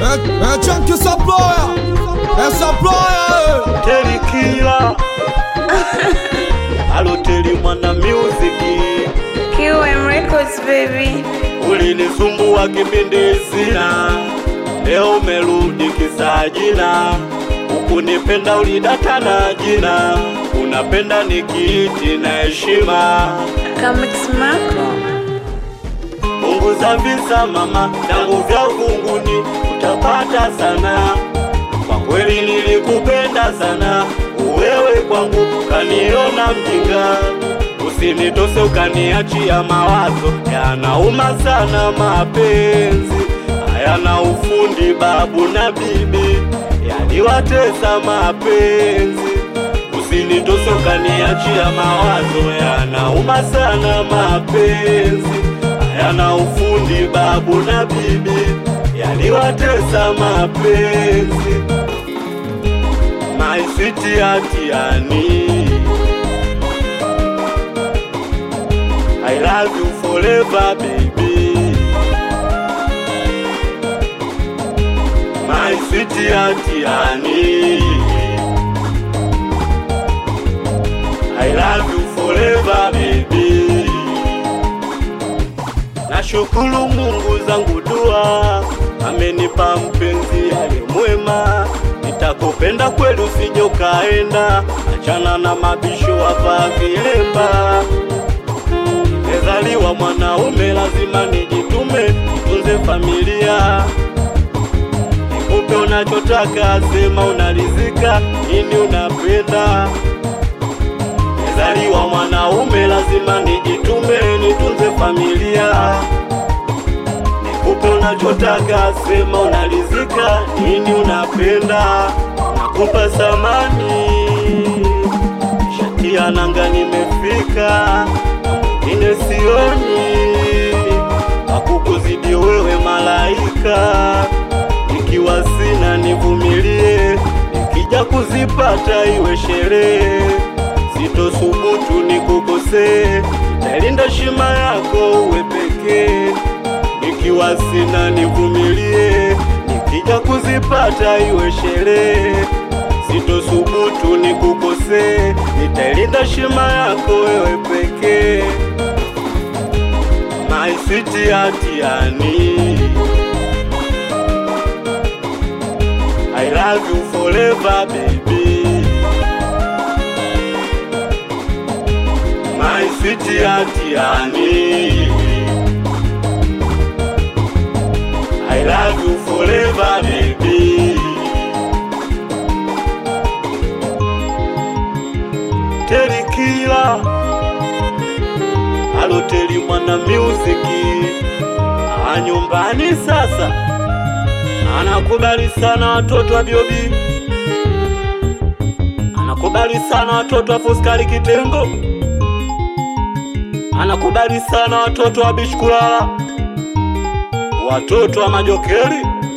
É, é Chunk Saploya, é Saploya, Terikila Aloteli mwana music QM Records baby. ulinisumbua kipindi sina, leo umerudi kisajina, ukunipenda ulidata na jina, unapenda nikiiti na heshima. Kamix Marco. Punguza visa mama, tangu vya uvunguni utapata sana. Kwa kweli nilikupenda sana, wewe kwangu kaniona mjinga. Usinitose ukaniachia mawazo, yanauma sana mapenzi hayana ufundi, babu na bibi yaliwatesa mapenzi. Usinitose ukaniachia mawazo, yanauma sana mapenzi hayana ufundi, babu na bibi yaliwatesa mapenzi. My sweet Atiani, I love you forever baby. My sweet Atiani, I love you forever baby. Nashukuru Mungu zangu dua, amenipa mpenzi aliye mwema. Nitakupenda kweli, usije ukaenda, achana na mabisho hapa vilemba. Nimezaliwa mwanaume, lazima nijitume, nitunze familia, nikupe unachotaka, sema unarizika, nini unapenda Nimezaliwa mwanaume, lazima nijitume, nitunze familia, nikupe unachotaka, sema unarizika, nini unapenda, nakupa samani, shatia nanga, nimefika mwingine sioni, akukuzidi wewe malaika, ikiwa sina nivumilie, nikija kuzipata iwe sherehe sitosubutu nikukosee, nalinda shima yako uwe pekee. Nikiwa sina nivumilie, nikija kuzipata iwe sherehe. Sitosubutu nikukosee, nitailinda shima yako wewe pekee. My sweet Atiani, I love you forever baby. My sweet Atiani I love you forever baby Terikila Aloteli mwana musiki Ah, nyumbani sasa anakubali sana watoto wa Biobi anakubali sana watoto wa Fuskari Kitengo anakubali sana watoto wa Bishkulala, watoto wa Majokeri,